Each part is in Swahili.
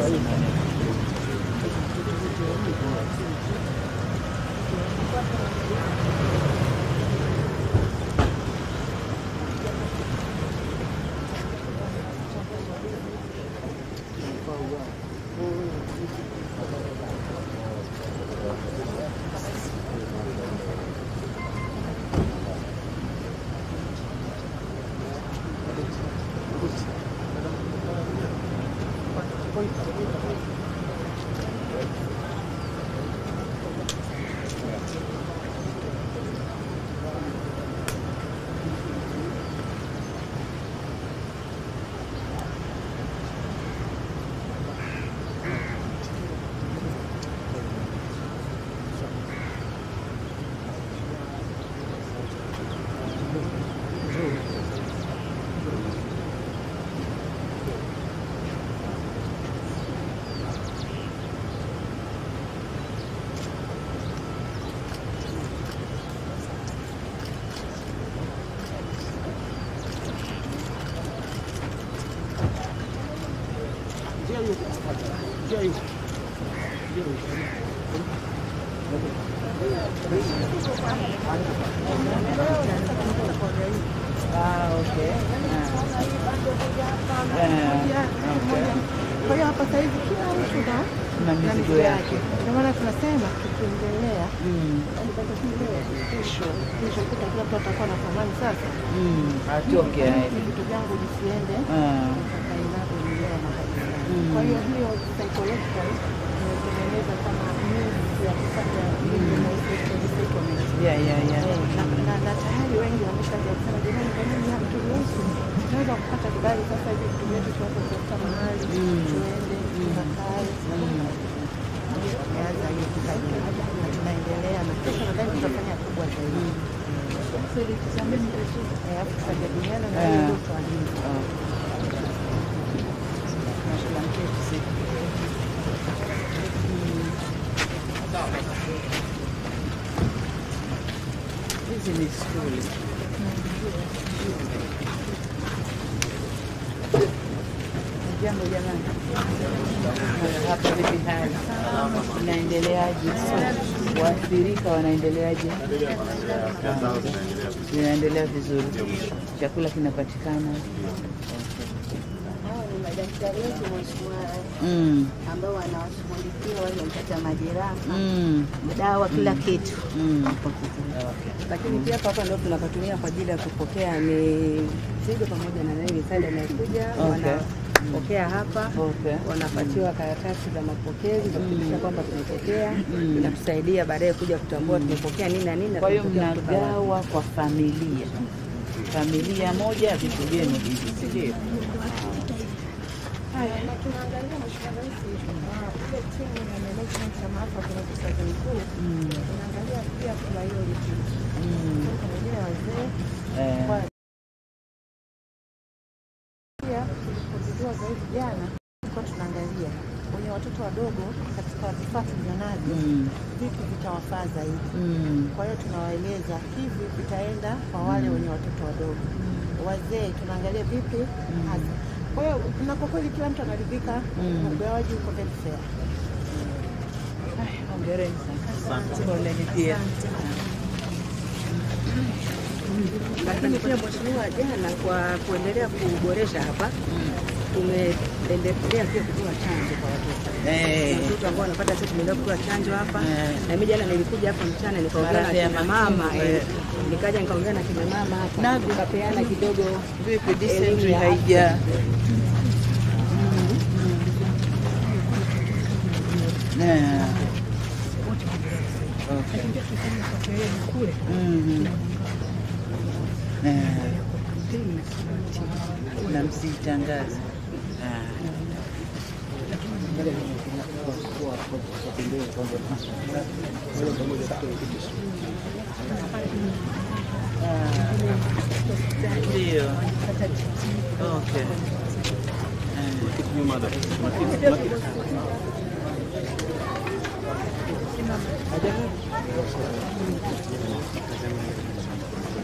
Ah, okay. Ah. Ah, okay. Kwa hiyo hapa saizi kila mtu na Na na mizigo mizigo yake. yake. Ndio maana tunasema tukiendelea Mm. yaani mpaka kile kesho kesho kuta kila mtu atakuwa na thamani sasa. Mm. Atoke Hivi aende. vitu vyangu visiende Ah. mpaka inavyoendelea na kabisa. Mm. Kwa hiyo hiyo psychological imetengeneza kama means ya kufanya ile resettlement. Yeah, yeah, yeah. Eh, na- na na tayari wengi wameshaanza kusema jamani, kwa nini hamturuhusu? Tunaweza kupata kibali sasa hivi vitu vyetu tuweze kutafuta mahali Mm. tuende tukakae. Wameanza hiyo kikaji na tunaendelea na kesho nadhani tutafanya kubwa zaidi. Eh, alafu tutajadiliana na Ah. hiyo ndio tuamini. Ah. Hizi ni skuli. Jambo jamani, hapa vipi hali? Inaendeleaje? Waathirika wanaendeleaje? Inaendelea vizuri, chakula kinapatikana. Hao ni madaktari wetu mheshimiwa Mm, ambao wanawashughulikia wale wapata majeraha, mm, dawa, kila kitu. mm. lakini pia hapa hapa ndio tunapatumia kwa ajili ya kupokea mizigo pamoja na nini misaada inayokuja Okay. wanapokea hapa Okay. wanapatiwa karatasi za mapokezi za kuthibitisha kwamba tumepokea Mm. inatusaidia baadaye kuja kutambua tumepokea nini na nini na Kwa hiyo tumepokea kutoka wapi. mnagawa kwa familia, familia moja vitu vyenu hivi, si ndio? Na tunaangalia Mheshimiwa Rais ah, ile timu ya management ya maafa kwenye waziri mkuu Mm, tunaangalia pia priority mm, wengine wazee eh, kwa pia tulipozindua zaidi jana tulikuwa tunaangalia wenye watoto wadogo katika vifaa tulivyonavyo mm, vipi vitawafaa zaidi. mm, Kwa hiyo tunawaeleza hivi vitaenda kwa wale wenye watoto wadogo. Wazee tunaangalia vipi hasa. Kwa hiyo na kwa kweli kila mtu anaridhika, Mm. ugawaji uko very fair. Ay, hongereni sana. Poleni pia. lakini pia mheshimiwa, jana kwa kuendelea kuboresha hapa tumeendelea pia kutoa chanjo kwa watoto Eh, Kuna watoto ambao wanapata sasa, tunaendelea kutoa chanjo hapa Eh. na mimi jana nilikuja hapa mchana nikaongea na Maradhi ya kina matumbo, mama eh. eh, nikaja nikaongea na kina mama hapa Na- tukapeana kidogo vipi elimu dysentery ya haija Eh, okay. Mhm. Eh, na msitangaze. Ah. Ah. Ndio. Okay. Eh.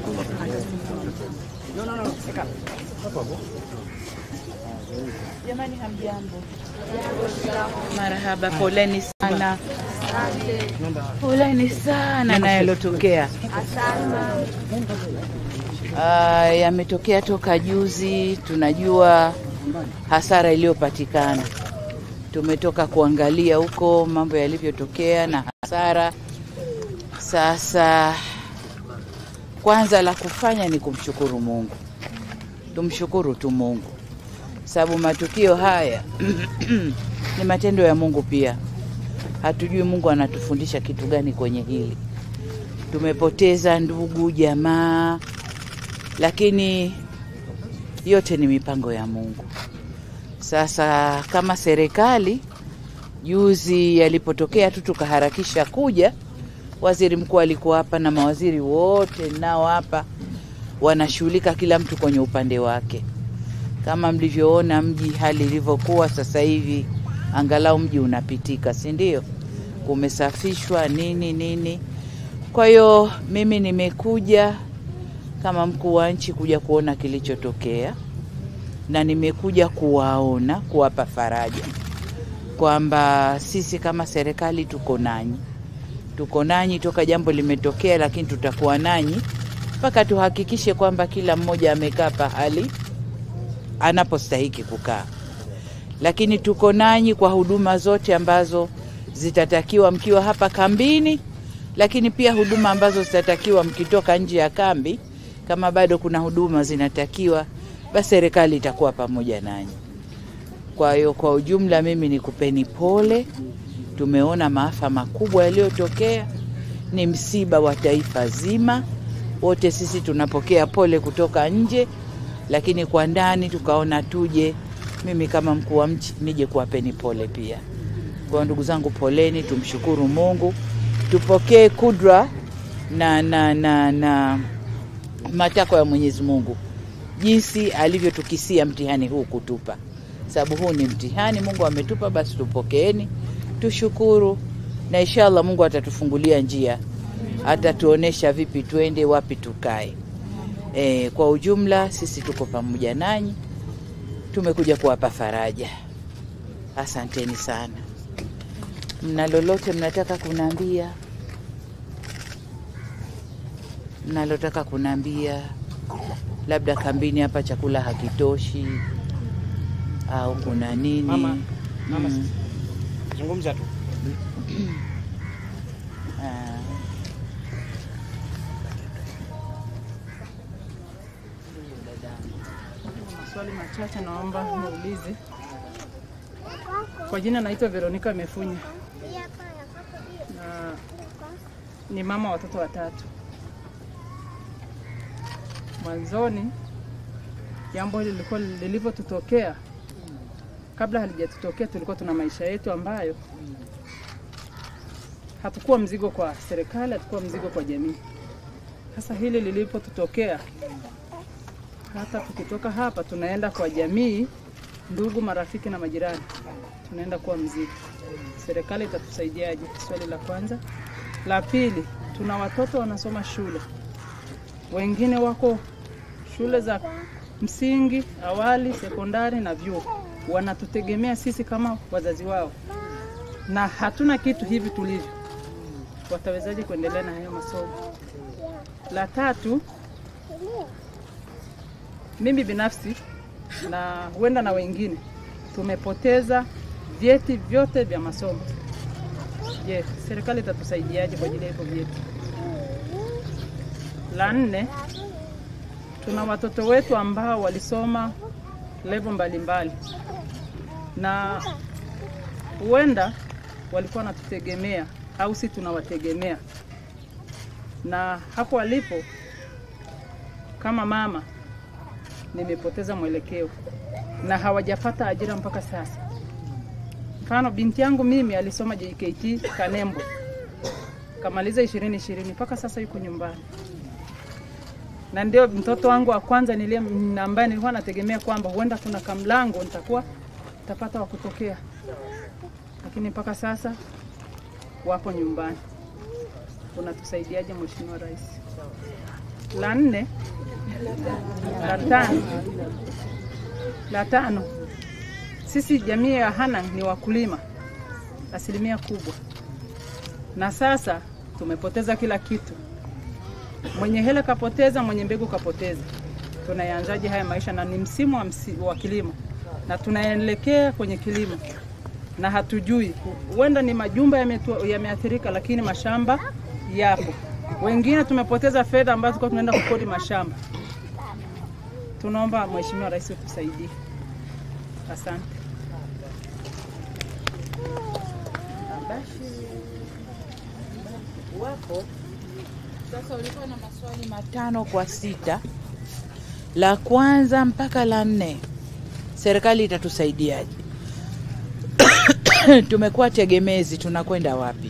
Jamani, hamjambo? Marahaba, poleni sana, poleni sana na yalotokea. Ah, yametokea toka juzi. Tunajua hasara iliyopatikana, tumetoka kuangalia huko mambo yalivyotokea na hasara. Sasa kwanza la kufanya ni kumshukuru Mungu, tumshukuru tu Mungu sababu matukio haya ni matendo ya Mungu pia. Hatujui Mungu anatufundisha kitu gani kwenye hili. Tumepoteza ndugu, jamaa, lakini yote ni mipango ya Mungu. Sasa kama serikali, juzi yalipotokea tu tukaharakisha kuja, waziri mkuu alikuwa hapa na mawaziri wote nao hapa wanashughulika, kila mtu kwenye upande wake kama mlivyoona mji hali ilivyokuwa sasa hivi, angalau mji unapitika, si ndio? Kumesafishwa nini nini. Kwa hiyo mimi nimekuja kama mkuu wa nchi kuja kuona kilichotokea, na nimekuja kuwaona, kuwapa faraja kwamba sisi kama serikali tuko nanyi, tuko nanyi toka jambo limetokea, lakini tutakuwa nanyi mpaka tuhakikishe kwamba kila mmoja amekaa pahali anapostahiki kukaa. Lakini tuko nanyi kwa huduma zote ambazo zitatakiwa mkiwa hapa kambini, lakini pia huduma ambazo zitatakiwa mkitoka nje ya kambi. Kama bado kuna huduma zinatakiwa, basi serikali itakuwa pamoja nanyi. Kwa hiyo kwa ujumla, mimi nikupeni pole. Tumeona maafa makubwa yaliyotokea, ni msiba wa taifa zima. Wote sisi tunapokea pole kutoka nje lakini kwa ndani tukaona tuje, mimi kama mkuu wa mchi nije kuwapeni pole pia. Kwa ndugu zangu, poleni, tumshukuru Mungu, tupokee kudra na, na, na, na matakwa ya Mwenyezi Mungu jinsi alivyotukisia mtihani huu kutupa, sababu huu ni mtihani Mungu ametupa, basi tupokeeni, tushukuru, na inshallah Mungu atatufungulia njia, atatuonesha vipi twende, wapi tukae. E, kwa ujumla sisi tuko pamoja nanyi, tumekuja kuwapa faraja. Asanteni sana. Mna lolote mnataka kunaambia? Mnalotaka kunaambia, labda kambini hapa chakula hakitoshi au kuna nini? Mama, mama, Mm. zungumza tu. Ah. Maswali machache naomba niulize. Kwa jina naitwa Veronica Mefunya na ni mama watoto watatu. Mwanzoni jambo hili lilikuwa lilivyotutokea, kabla halijatutokea, tulikuwa tuna maisha yetu ambayo hatukuwa mzigo kwa serikali, hatukuwa mzigo kwa jamii. Sasa hili lilipotutokea hata tukitoka hapa tunaenda kwa jamii, ndugu, marafiki na majirani, tunaenda kuwa mzigo. Serikali itatusaidiaje? Swali la kwanza. La pili, tuna watoto wanasoma shule, wengine wako shule za msingi, awali, sekondari na vyuo, wanatutegemea sisi kama wazazi wao, na hatuna kitu hivi tulivyo, watawezaje kuendelea na hayo masomo? La tatu, mimi binafsi na huenda na wengine tumepoteza vyeti vyote vya masomo. Je, serikali itatusaidiaje kwa ajili ya hivyo vyeti? La nne, tuna watoto wetu ambao walisoma level mbalimbali na huenda walikuwa wanatutegemea au si tunawategemea, na hapo walipo, kama mama nimepoteza mwelekeo na hawajapata ajira mpaka sasa. Mfano, binti yangu mimi alisoma JKT Kanembo, kamaliza ishirini ishirini mpaka sasa yuko nyumbani, na ndio mtoto wangu wa kwanza nilie, ambaye nilikuwa nategemea kwamba huenda kuna kamlango nitakuwa nitapata wa kutokea, lakini mpaka sasa wapo nyumbani. Unatusaidiaje Mheshimiwa Rais? La nne, la tano, la tano, sisi jamii ya Hanang ni wakulima asilimia kubwa, na sasa tumepoteza kila kitu. Mwenye hela kapoteza, mwenye mbegu kapoteza. Tunayaanzaje haya maisha? Na ni msimu wa, msi, wa kilimo na tunaelekea kwenye kilimo na hatujui, huenda ni majumba yametu- yameathirika, lakini mashamba yapo. Wengine tumepoteza fedha ambazo tulikuwa tunaenda kukodi mashamba. Tunaomba Mheshimiwa Rais utusaidie. Asante. wapo sasa. Ulikuwa na maswali matano kwa sita, la kwanza mpaka la nne, serikali itatusaidiaje? Tumekuwa tegemezi, tunakwenda wapi?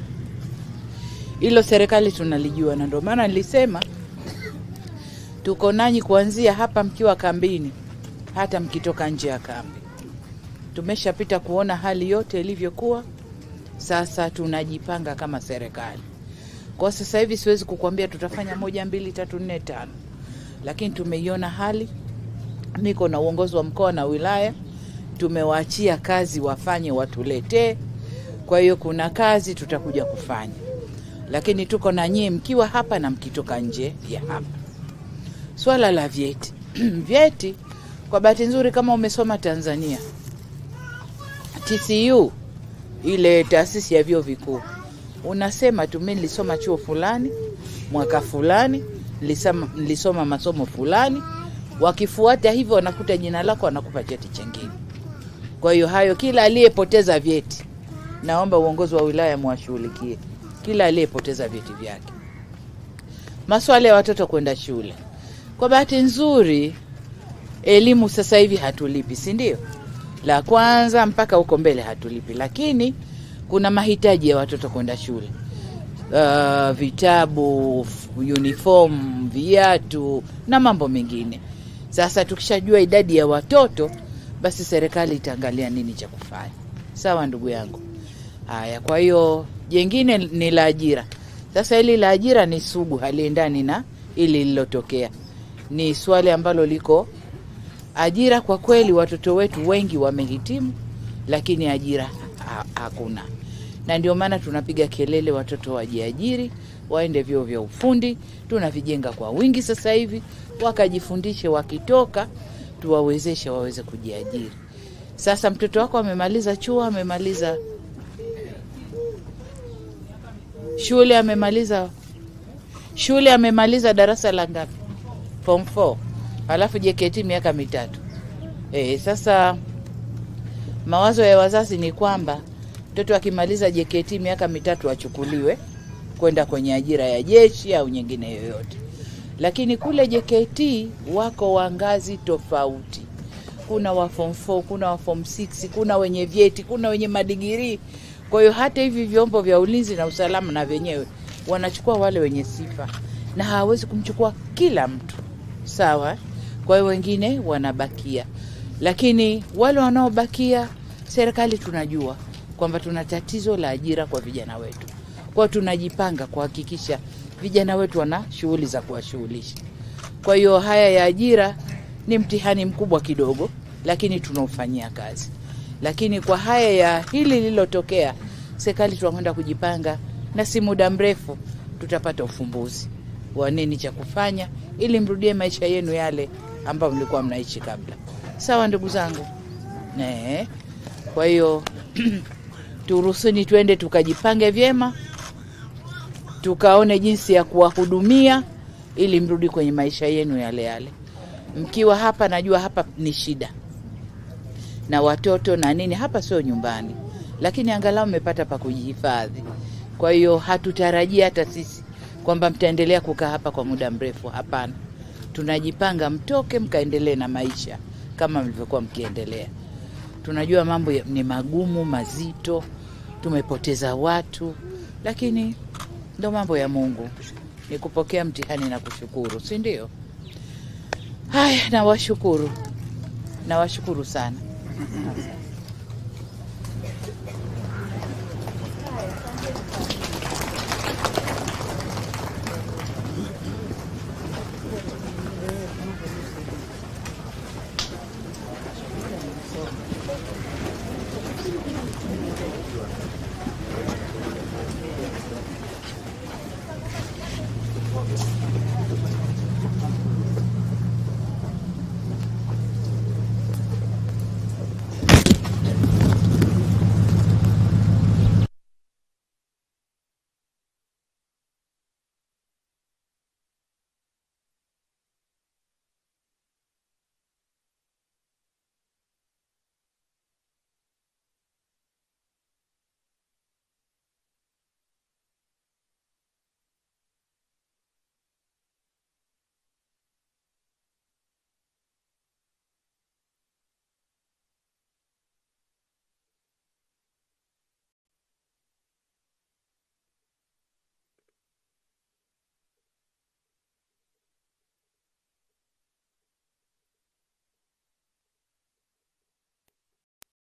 Hilo serikali tunalijua, na ndio maana nilisema tuko nanyi kuanzia hapa mkiwa kambini, hata mkitoka nje ya kambi. Tumeshapita kuona hali yote ilivyokuwa. Sasa tunajipanga kama serikali. Kwa sasa hivi siwezi kukuambia tutafanya moja, mbili, tatu, nne, tano, lakini tumeiona hali. Niko na uongozi wa mkoa na wilaya, tumewaachia kazi wafanye, watuletee. Kwa hiyo kuna kazi tutakuja kufanya, lakini tuko na nyie mkiwa hapa na mkitoka nje ya hapa. Swala la vyeti vyeti, kwa bahati nzuri, kama umesoma Tanzania TCU ile taasisi ya vyuo vikuu unasema tu mimi nilisoma chuo fulani mwaka fulani nilisoma, nilisoma masomo fulani. Wakifuata hivyo wanakuta jina lako, wanakupa cheti chengine. Kwa hiyo hayo, kila aliyepoteza vyeti, naomba uongozi wa wilaya mwashughulikie kila aliyepoteza vyeti vyake. Maswala ya watoto kwenda shule, kwa bahati nzuri elimu sasa hivi hatulipi, si ndio? La kwanza mpaka huko mbele hatulipi, lakini kuna mahitaji ya watoto kwenda shule uh, vitabu, f- uniform, viatu na mambo mengine. Sasa tukishajua idadi ya watoto, basi serikali itaangalia nini cha kufanya. Sawa ndugu yangu. Haya, kwa hiyo jengine ni la ajira. Sasa hili la ajira ni sugu, haliendani na ili lililotokea. Ni swali ambalo liko ajira. Kwa kweli watoto wetu wengi wamehitimu, lakini ajira ha hakuna, na ndio maana tunapiga kelele watoto wajiajiri, waende vyuo vya ufundi. Tunavijenga kwa wingi sasa hivi, wakajifundishe, wakitoka tuwawezeshe waweze kujiajiri. Sasa mtoto wako amemaliza chuo, amemaliza shule, amemaliza shule, amemaliza darasa la ngapi? Form 4 alafu JKT miaka mitatu. E, sasa mawazo ya wazazi ni kwamba mtoto akimaliza JKT miaka mitatu achukuliwe kwenda kwenye ajira ya jeshi au nyingine yoyote, lakini kule JKT wako wa ngazi tofauti. Kuna wa form 4, kuna wa form 6, kuna wenye vyeti, kuna wenye madigirii. Kwa hiyo hata hivi vyombo vya ulinzi na usalama na vyenyewe wanachukua wale wenye sifa, na hawawezi kumchukua kila mtu, sawa. Kwa hiyo wengine wanabakia, lakini wale wanaobakia, serikali tunajua kwamba tuna tatizo la ajira kwa vijana wetu. Kwa hiyo tunajipanga kuhakikisha vijana wetu wana shughuli za kuwashughulisha. Kwa hiyo haya ya ajira ni mtihani mkubwa kidogo, lakini tunaufanyia kazi. Lakini kwa haya ya hili lililotokea, serikali tunakwenda kujipanga, na si muda mrefu tutapata ufumbuzi wa nini cha kufanya ili mrudie maisha yenu yale ambayo mlikuwa mnaishi kabla. Sawa ndugu zangu? Nee. Kwa hiyo turuhusuni twende tukajipange vyema, tukaone jinsi ya kuwahudumia ili mrudi kwenye maisha yenu yale yale. Mkiwa hapa, najua hapa ni shida na watoto na nini, hapa sio nyumbani, lakini angalau mmepata pa kujihifadhi. Kwa hiyo hatutarajia hata sisi kwamba mtaendelea kukaa hapa kwa muda mrefu. Hapana, tunajipanga mtoke mkaendelee na maisha kama mlivyokuwa mkiendelea. Tunajua mambo ya- ni magumu mazito, tumepoteza watu, lakini ndo mambo ya Mungu, ni kupokea mtihani na kushukuru, si ndio? Haya, nawashukuru, nawashukuru sana.